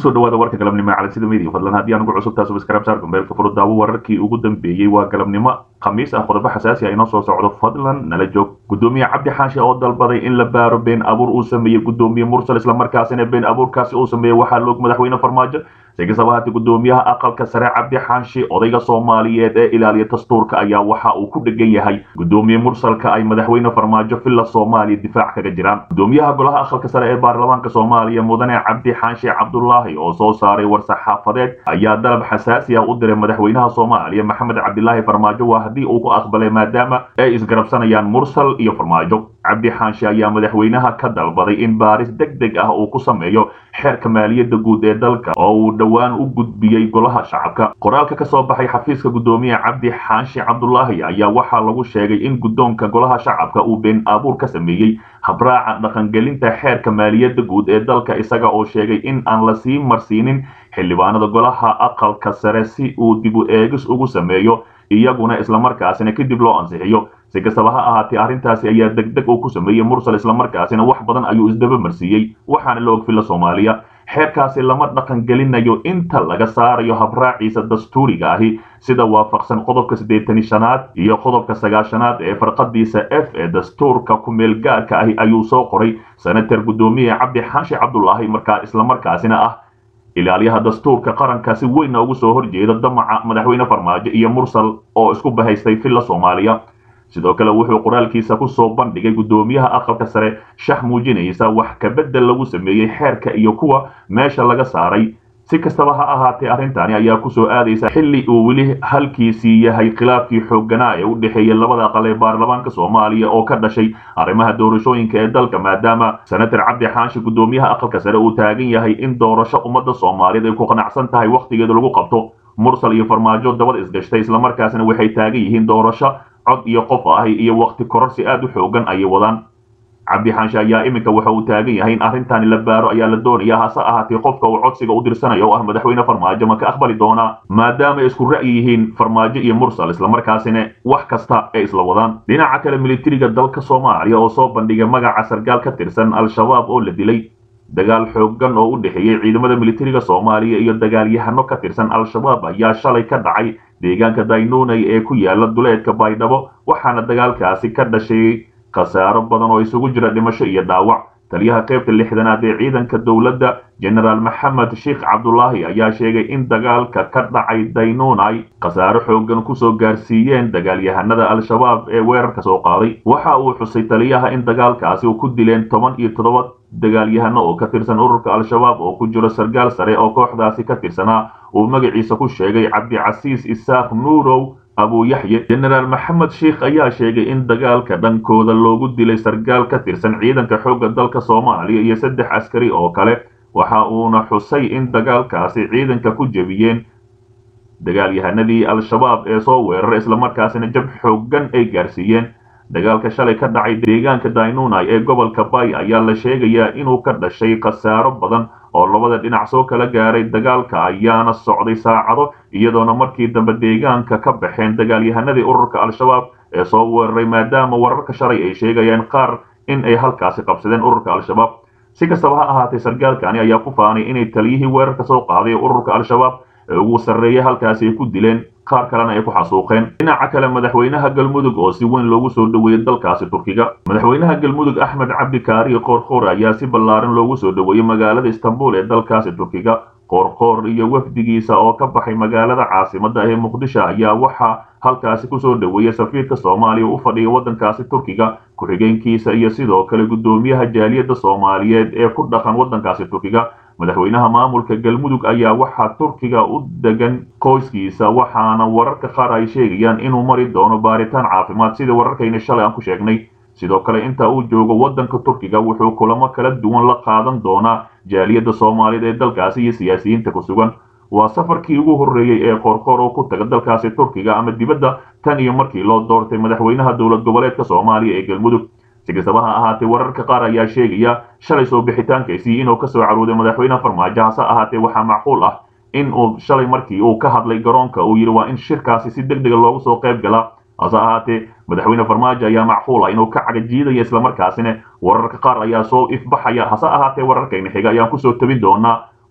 kusoo dhawaada warka galabnimo ee calansida media fadlan haddii aan ugu cusub taas subscribe saar gombeelka furo daawo wararkii ugu dambeeyey waa galabnimo khamiis ah qodobo xasaasi ah inoo soo socdo fadlan nala joog gudoomiye cabdi xaashi oo dalbaday in la baaro been abuur uu sameeyey gudoomiye mursal islamarkaasina been abuurkaasi uu sameeyey waxaa loog madaxweyne farmaajo si kastaba haatee gudoomiyaha aqalka sare cabdi xaashi odayga soomaaliyeed ee ilaaliya dastuurka ayaa waxa uu ku dhegan yahay gudoomiye mursalka ay madaxweyne farmaajo villa soomaaliya difaac kaga jiraan gudoomiyaha golaha aqalka sare ee baarlamaanka soomaaliya mudane cabdi xaashi cabdulaahi oo soo saaray war-saxaafadeed ayaa dalab xasaasi ah u diray madaxweynaha soomaaliya maxamed cabdilaahi farmaajo waa haddii uu ku aqbalay maadaama ay isgarabsanayaan mursal iyo farmaajo cabdi xaashi ayaa madaxweynaha ka dalbaday in baaris deg deg ah uu ku sameeyo xeerka maaliyadda guud ee dalka oo uu dhowaan u gudbiyey golaha shacabka qoraalka ka soo baxay xafiiska gudoomiye cabdi xaashi cabdulaahi ayaa waxaa lagu sheegay in guddoonka golaha shacabka uu been abuur ka sameeyey habraaca dhaqangelinta xeerka maaliyadda guud ee dalka isaga oo sheegay in aan la sii marsiinin xildhibaanada golaha aqalka sare si uu dib u eegis ugu sameeyo iyaguna islamarkaasina kadib loo ansixiyo si kastaba ha ahaatee arrintaasi ayaa deg deg uu ku sameeyey mursal islamarkaasina wax badan ayuu isdaba marsiiyey waxaana la og filla soomaaliya xeerkaasi lama dhaqan gelinayo inta laga saarayo habraaciisa dastuuriga ahi sida waafaqsan qodobka siddeetani shanaad iyo qodobka sagaashanaad ee farqadiisa f ee dastuurka ku-meel gaarka ahi ayuu soo qoray senator gudoomiye cabdi xaashi cabdulaahi markaa islamarkaasina ah ilaaliyaha dastuurka qaranka si weynna ugu soo horjeeda damaca madaxweyne farmaajo iyo mursal oo isku bahaystay villa soomaaliya sidoo kale wuxuu qoraalkiisa ku soo bandhigay gudoomiyaha aqalka sare shax muujinaysa wax kabedel lagu sameeyey xeerka iyo kuwa meesha laga saaray si kastaba ha ahaatee arrintani ayaa kusoo aadaysa xilli uu weli halkiisii yahay khilaafkii xoogganaa ee u dhexeeyey labada aqal ee baarlamaanka soomaaliya oo ka dhashay arrimaha doorashooyinka ee dalka maadaama senator cabdi xaashi gudoomiyaha aqalka sare uu taagan yahay in doorasho ummadda soomaaliyeed ay ku qanacsan tahay wakhtigeeda lagu qabto mursal iyo farmaajo dabad isgashtay islamarkaasina waxay taagan yihiin doorasho cod iyo qof ahi iyo wakti kororsi aad u xoogan ayay wadaan cabdi xaanshe ayaa iminka waxa uu taagan yahay in arrintani la baaro ayaa la doonaya hase ahaatee qofka uu codsiga u dirsanayo oo ah madaxweyne farmaajo ma ka aqbali doonaa maadaama ay isku ra'yi yihiin farmaajo iyo mursal islamarkaasina wax kasta ay isla wadaan dhinaca kale militariga dalka soomaaliya oo soo bandhigay magaca sargaal ka tirsan al-shabaab oo la dilay dagaal xoogan oo u dhexeeyey ciidamada militariga soomaaliya iyo dagaalyahano ka tirsan al-shabaab ayaa shalay ka dhacay deegaanka daynunay ee ku yaala duleedka baydhabo waxaana dagaalkaasi ka dhashay khasaaro badan oo isugu jira dhimasho iyo dhaawac taliyaha qaybta lixdanaad ee ciidanka dowladda jenaraal maxamed sheikh cabdulaahi ayaa sheegay in dagaalka ka dhacay daynunay khasaaro xoogan kusoo gaarsiiyeen dagaalyahanada al-shabaab ee weerarka soo qaaday waxa uu xusay taliyaha in dagaalkaasi u ku dileen toban iyo toddoba dagaalyahano oo ka tirsan ururka al-shabaab oo ku jiro sargaal sare oo kooxdaasi ka tirsanaa uu magaciisa ku sheegay cabdicasiis isaaq nuurow abuuyaxye jenaraal maxamed sheikh ayaa sheegay in dagaalka dhankooda loogu dilay sargaal ka tirsan ciidanka xoogga dalka soomaaliya iyo saddex askari oo kale waxa uuna xusay in dagaalkaasi ciidanka ku jebiyeen dagaalyahanadii al-shabaab ee soo weeraray islamarkaasina jab xoogan ay gaarsiiyeen dagaalka shalay ka dhacay deegaanka daynunay ee gobolka bay ayaa la sheegayaa inuu ka dhashay khasaaro badan oo labada dhinac soo kala gaaray dagaalka ayaana socday saacado iyadoona markii dambe deegaanka ka baxeen dagaalyahanadii ururka al-shabaab ee soo weeraray maadaama wararka shalay ay sheegayeen qaar in ay halkaasi qabsadeen ururka al-shabaab si kastaba ha ahaatee sargaalkani ayaa ku faanay inay taliyihii weerarka soo qaaday ururka al-shabaab ee ugu sarreeyay halkaasi ay ku dileen qaar kalena ay ku xasuuqeen dhinaca kale madaxweynaha galmudug oo si weyn loogu soo dhoweeyey dalkaasi turkiga madaxweynaha galmudug axmed cabdi kaariyo qoorqoor ayaa si ballaaran loogu soo dhoweeyey magaalada istanbul ee dalkaasi turkiga qoorqoor iyo wafdigiisa oo ka baxay magaalada caasimadda ee muqdisho ayaa waxaa halkaasi kusoo dhoweeyey safiirka soomaaliya u fadhiya waddankaasi turkiga ku-xigeenkiisa iyo sidoo kale guddoomiyaha jaaliyadda soomaaliyeed ee ku dhaqan waddankaasi turkiga madaxweynaha maamulka galmudug ayaa waxaa turkiga u degan qoyskiisa waxaana wararka qaar ay sheegayaan inuu mari doono baaritaan caafimaad sida wararkayna shalay aan ku sheegnay sidoo kale inta uu joogo waddanka turkiga wuxuu kulamo kala duwan la qaadan doonaa jaaliyadda soomaaliyeed ee dalkaasi iyo siyaasiyiinta ku sugan waa safarkii ugu horreeyey ee qoorqoor oo ku taga dalkaasi turkiga ama dibadda tan iyo markii loo doortay madaxweynaha dowlad goboleedka soomaaliya ee galmudug si kastaba ha ahaatee wararka qaar ayaa sheegaya shalay soo bixitaankaysii inuu ka soo carooday madaxweyne farmaajo hase ahaatee waxaa macquul ah in uu shalay markii uu ka hadlay garoonka uu yidhi waa in shirkaasi si deg dega loogu soo qayb galaa hase ahaatee madaxweyne farmaajo ayaa macquul ah inuu ka cagajiidaya islamarkaasina wararka qaar ayaa soo ifbaxaya hase ahaatee wararkayna xiga ayaan kusoo tabin doonaa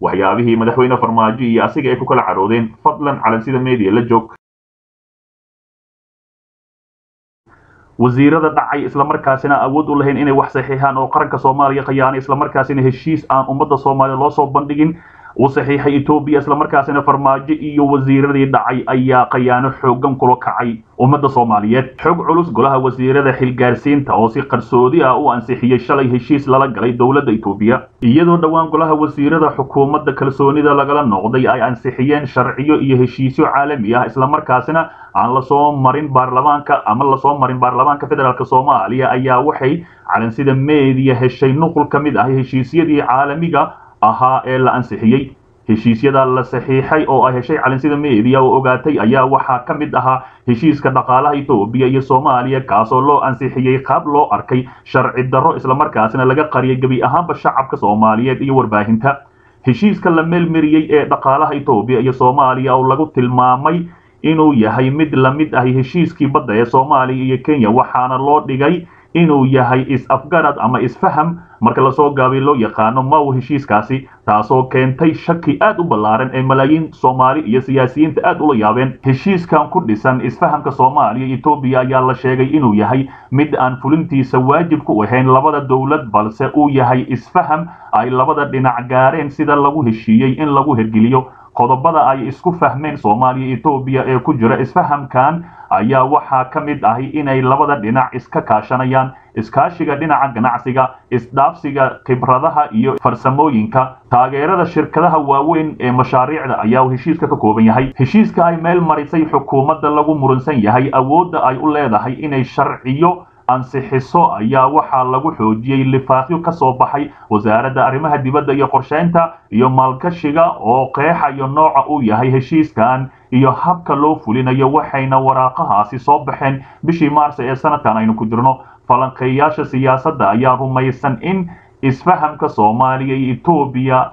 waxyaabihii madaxweyne farmaajo iyo asiga ay ku kala caroodeen fadlan calansida media la joog wasiirada dhacay islamarkaasina awood u lahayn inay wax saxiixaan oo qaranka soomaaliya khayaanay islamarkaasina heshiis aan ummadda soomaaliya loo soo bandhigin uu saxiixay etoobiya islamarkaasina farmaajo iyo wasiiradii dhacay ayaa khayaano xoogan kula kacay ummadda soomaaliyeed xog culus golaha wasiirada xilgaarsiinta oo si qarsoodi ah u ansixiyey shalay heshiis lala galay dowladda etoobiya iyadoo dhowaan golaha wasiirada xukuumadda kalsoonida lagala noqday ay ansixiyeen sharciyo iyo heshiisyo caalami ah islamarkaasina aan lasoo marin baarlamaanka ama lasoo marin baarlamaanka federaalk soomaaliya ayaa waxay calansida meediya heshay nuqul ka mid ah heshiisyadii caalamiga ahaa ee la ansixiyey heshiisyada la saxiixay oo ay heshay calansida media oo ogaatay ayaa waxaa ka mid ahaa heshiiska dhaqaalaha etoobiya iyo soomaaliya kaasoo loo ansixiyey qaab loo arkay sharci darro islamarkaasina laga qariyay gebi ahaanba shacabka soomaaliyeed iyo warbaahinta heshiiska la meelmariyey ee dhaqaalaha etoobiya iyo soomaaliya oo lagu tilmaamay inuu yahay mid lamid ahi heshiiskii badda ee soomaaliya iyo kenya waxaana loo dhigay inuu yahay is-afgarad ama isfaham marka lasoo gaabay loo yaqaano maw heshiiskaasi taasoo keentay shaki aad u ballaaran ee malaayiin soomaali iyo siyaasiyiinta aad ula yaabeen heshiiskan ku dhisan isfahamka soomaaliya etoobiya ayaa la sheegay inuu yahay mid aan fulintiisa waajib ku ahayn labada dowlad balse uu yahay isfaham ay labada dhinac gaareen sida lagu heshiiyey in lagu hergeliyo qodobada ay isku fahmeen soomaaliya etoobiya ee ku jira isfahamkan ayaa waxaa ka mid ahi inay labada dhinac iska kaashanayaan iskaashiga dhinaca ganacsiga isdhaafsiga khibradaha iyo farsamooyinka taageerada shirkadaha waaweyn ee mashaariicda ayaa heshiiska ka kooban yahay heshiiska ay meel marisay xukuumadda lagu muransan yahay awoodda ay u leedahay inay sharciyo ansixiso ayaa waxaa lagu xoojiyey lifaaqyo ka soo baxay wasaaradda arrimaha dibadda iyo qorsheynta iyo maalgashiga oo qeexayo nooca uu yahay heshiiskan iyo habka loo fulinayo waxayna waraaqahaasi soo baxeen bishii maarse ee sanadkan aynu ku jirno falanqeeyaasha siyaasadda ayaa rumaysan in isfahamka soomaaliya iyo etoobiya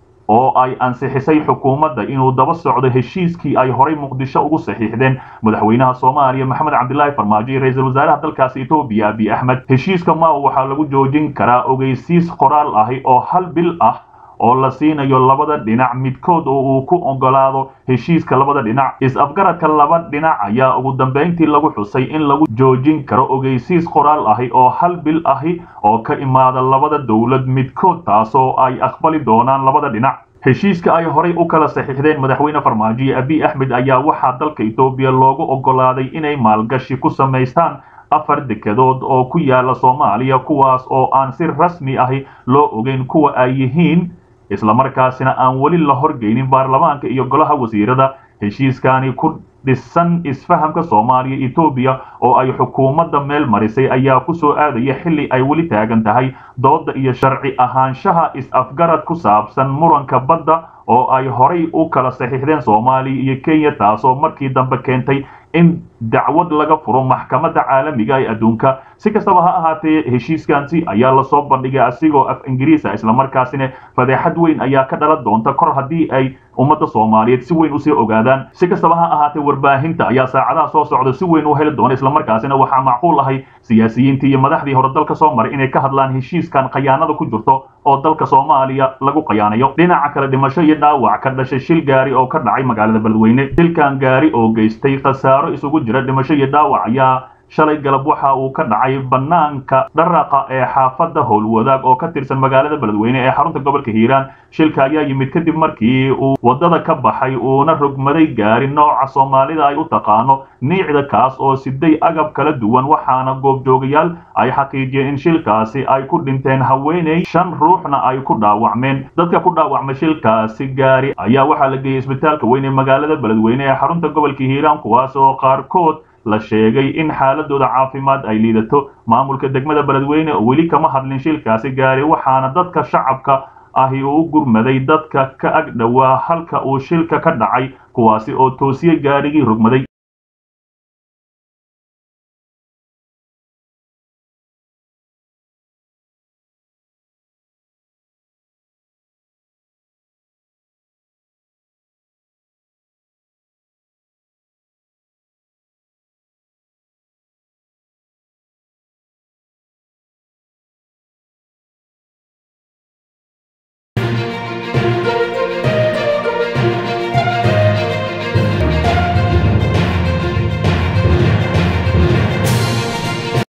oo ay ansixisay xukuumadda inuu daba socdo heshiiskii ay horay muqdisho ugu saxiixdeen madaxweynaha soomaaliya maxamed cabdilaahi farmaajo iyo ra-iisul wasaaraha dalkaasi etoobiya abiy axmed heshiiska maw waxaa lagu joojin karaa ogeysiis qoraal ahi oo hal bil ah oo la siinayo labada dhinac midkood oo uu ku ogolaado heshiiska labada dhinac is-afgaradka laba dhinac ayaa ugu dambayntii lagu xusay in lagu joojin karo ogeysiis qoraal ahi oo hal bil ahi oo ka imaada labada dowlad midkood taasoo ay aqbali doonaan labada dhinac heshiiska ay horay u kala saxiixdeen madaxweyne farmaajo iyo abiy axmed ayaa waxaa dalka etoobiya loogu ogolaaday inay maalgashi ku samaystaan afar dekedood oo ku yaala soomaaliya kuwaas oo aan si rasmi ahi loo ogeyn kuwa ay yihiin islamarkaasina aan weli la horgeynin baarlamaanka iyo golaha wasiirada heshiiskani ku dhisan isfahamka soomaaliya etoobiya oo ay xukuumadda meel marisay ayaa ku soo aadaya xilli ay weli taagan tahay doodda iyo sharci ahaanshaha is-afgarad ku saabsan muranka badda oo ay horay u kala saxiixdeen soomaaliya iyo kenya taasoo markii dambe keentay in dacwad laga furo maxkamadda caalamiga ee adduunka si kastaba ha ahaatee heshiiskansi ayaa lasoo bandhigay asigoo af ingiriisa islamarkaasina fadeexad weyn ayaa ka dhalan doonta kor haddii ay ummadda soomaaliyeed si weyn usii ogaadaan si kastaba ha ahaatee warbaahinta ayaa saacadaha soo socda si weyn u heli doona islamarkaasina waxaa macquul ahay siyaasiyiintii iyo madaxdii hore dalka soo maray inay ka hadlaan heshiiskan khayaanada ku jirto oo dalka soomaaliya lagu khayaanayo dhinaca kale dhimasho iyo dhaawac ka dhashay shil gaari oo ka dhacay magaalada beledweyne shilkan gaari oo geystay khasaaro isugu jira dhimasho iyo dhaawac ayaa shalay galab waxa uu ka dhacay bannaanka dharaqa ee xaafadda howlwadaag oo ka tirsan magaalada beledweyne ee xarunta gobolka hiiraan shilka ayaa yimid kadib markii uu waddada ka baxay uuna rogmaday gaari nooca soomaalida ay u taqaano niicda kaas oo siday agab kala duwan waxaana goobjoogayaal ay xaqiijiyeen in shilkaasi ay ku dhinteen haweeney shan ruuxna ay ku dhaawacmeen dadka ku dhaawacmay shilkaasi gaari ayaa waxaa la geeyey isbitaalka weyn ee magaalada beledweyne ee xarunta gobolka hiiraan kuwaas oo qaarkood la sheegay in xaaladooda caafimaad ay liidato maamulka degmada beledweyne oo weli kama hadlin shilkaasi gaari waxaana dadka shacabka ahi uu gurmaday dadka ka ag dhowaa halka uu shilka ka dhacay kuwaasi oo toosiyey gaadhigii rogmaday